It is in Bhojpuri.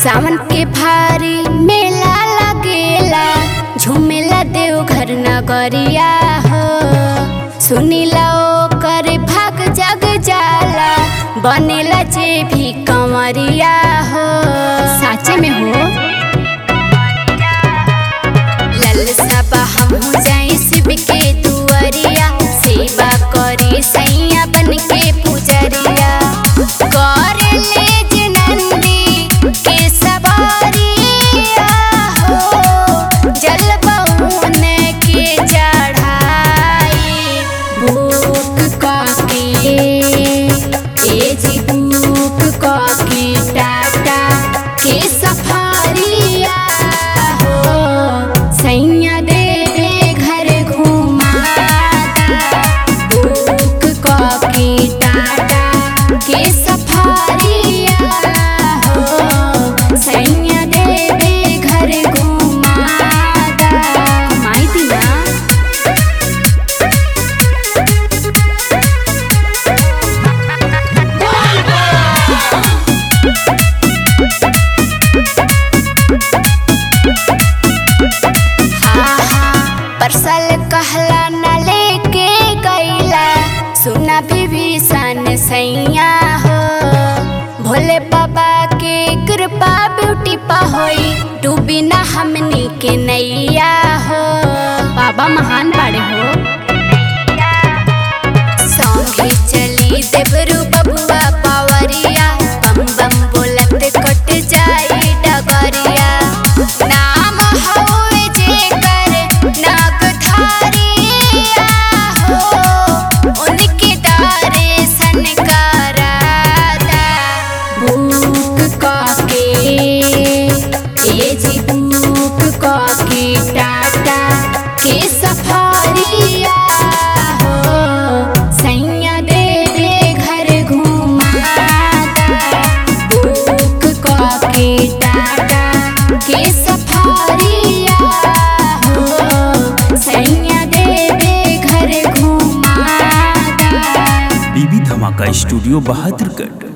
सावन के भारी मेला लगेला झूमेला देवघर नगरिया हो सुनीला ओकर भाग जग जाला बनेला जे भी कंवरिया हो साचे में हो ललसा बा हमहू जाई शिव के दुआरिया सेवा करी सैया बन के पुजरिया कर ले जे नंदी के सवारिया हो जल बहुन के चढ़ाई भूख काके ए जी भूख काके टाटा के सफारिया हो सैया देवे घर घुमाता बुक कॉफी टाटा के सफारिया हो सैया देवे घर घुमाता माई दिया परसल कहला न लेके गईला सुना विभीषण सैया हो भोले बाबा के कृपा ब्यूटी पा होई डूबी ना हमनी के नैया हो बाबा महान बाड़े हो सौंगे चली देवरू बबुआ पावरिया बम बम बोलत कट जाई डगरिया नाम हवे जेकर नागधारिया हो उनके दर्शन कराता भूख काके ए जी भूख काके टाटा के सफारिया हो सैया देवे घर घुमाता भूख काके टाटा के सफारिया हो सैया देवे घर घुमाता बीबी धमाका स्टूडियो बहादुरगढ़